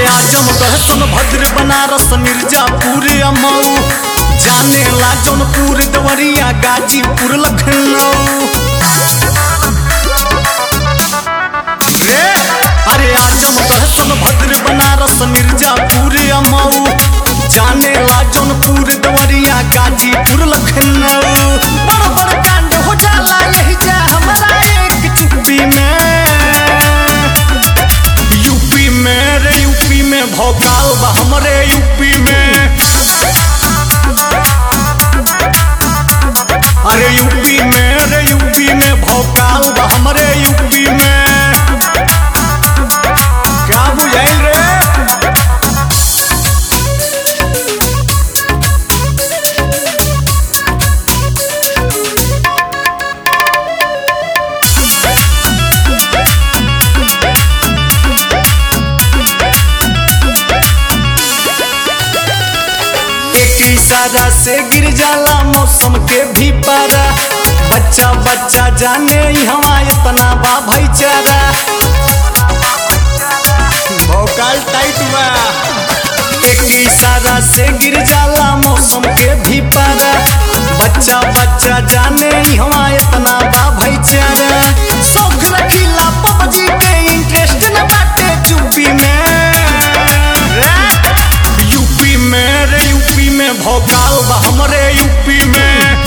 आजमगढ़ सोनभद्र बनारस मिर्जापुर अमऊ जाने ला जौनपुर देवरिया गाजीपुर लखनऊ रे अरे आजमगढ़ सोनभद्र बनारस मिर्जापुर अमऊ जाने ला जौनपुर देवरिया गाजीपुर लखनऊ बड़ बड़ कांड हो जाला यही जा हमारा एक चुप्पी में यूपी में रे यूपी में भोकाल बा हमरे यूपी में अरे यूपी में रे यूपी में भोकाल बा हमरे यूपी में क्या बुझाइल रे एक इशारा से गिर जाला मौसम के भी पारा बच्चा बच्चा जाने हवा इतना बा भाईचारा भोकाल टाइट बा एक इशारा से गिर जाला मौसम के भी पारा बच्चा बच्चा जाने हवा इतना बा भाईचारा शौक रखीला पबजी पे इंटरेस्ट न बाटे चुप्पी में यूपी में रे यूपी में भोकाल बा हमरे यूपी में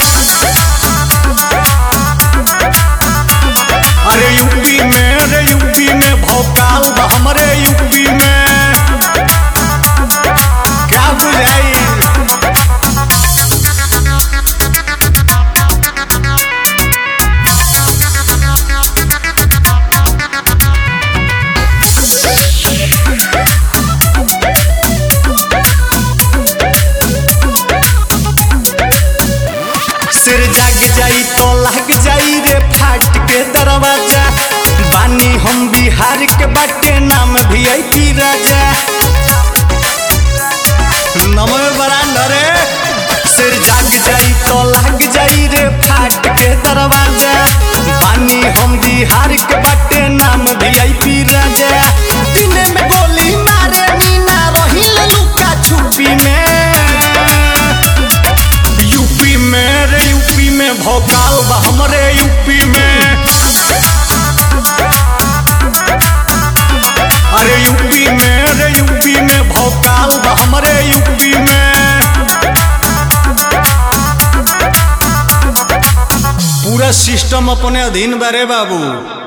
अरे यूपी में रे यूपी में भोकाल बा हमरे यूपी में क्या बुझाई सिर जाग जाई तो लग जाई रे फाट के दरवाजा बानी हम बिहार के बाटे नाम भी आई पी राजा नमो बरांडा रे सिर जाग जाई तो लग जाई रे फाट के दरवाजा बानी हम बिहार के बाटे नाम भी आई पी राजा दिन में गोली मारे मीना रहिल लुका छुपी में यूपी में रे यूपी में भोकाल बा हमरे यूपी में अरे यूपी में रे यूपी में भोकाल बा हमरे यूपी में पूरा सिस्टम अपने अधीन बा रे बाबू